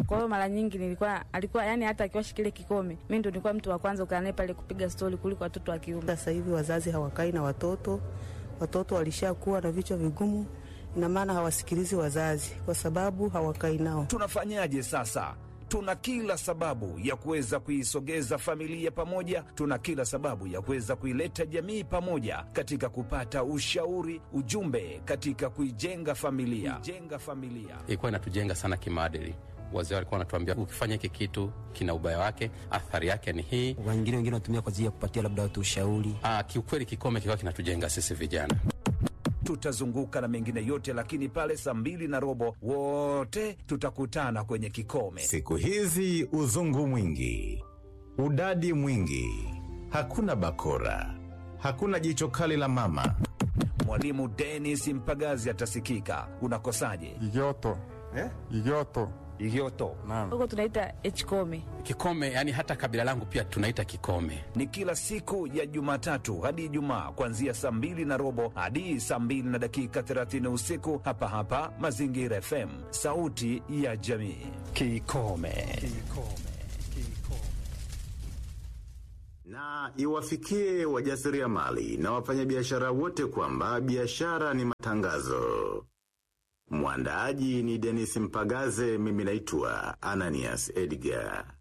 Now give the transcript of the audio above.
Kwa hiyo mara nyingi nilikuwa alikuwa yani, hata akiwasha kile kikome, mimi ndo nilikuwa mtu wa kwanza kukaa naye pale kupiga stori kuliko watoto wa kiume. Sasa hivi wazazi hawakai na watoto, watoto walishakuwa na vichwa vigumu, ina maana hawasikilizi wazazi kwa sababu hawakai nao. Tunafanyaje sasa? Tuna kila sababu ya kuweza kuisogeza familia pamoja, tuna kila sababu ya kuweza kuileta jamii pamoja katika kupata ushauri, ujumbe katika kuijenga familia, kuijenga familia. ilikuwa inatujenga sana kimaadili. Wazee walikuwa wanatuambia ukifanya hiki kitu kina ubaya wake, athari yake ni hii. wengine wengine wanatumia kwa ajili ya kupatia labda watu ushauri. Ah, kiukweli kikome kilikuwa kinatujenga sisi vijana. Tutazunguka na mengine yote, lakini pale saa mbili na robo wote tutakutana kwenye kikome. Siku hizi uzungu mwingi, udadi mwingi, hakuna bakora, hakuna jicho kali la mama. Mwalimu Dennis Mpagazi atasikika. Unakosaje? Igoto. Eh? Igoto. Igioto Naam. Huko tunaita hkome. Kikome yani hata kabila langu pia tunaita kikome. ni kila siku ya Jumatatu hadi Ijumaa kuanzia saa mbili na robo hadi saa mbili na dakika 30 usiku hapa hapa Mazingira FM, sauti ya jamii. Kikome. Na iwafikie wajasiriamali na wafanyabiashara wote kwamba biashara ni matangazo. Mwandaaji ni Denis Mpagaze, mimi naitwa Ananias Edgar.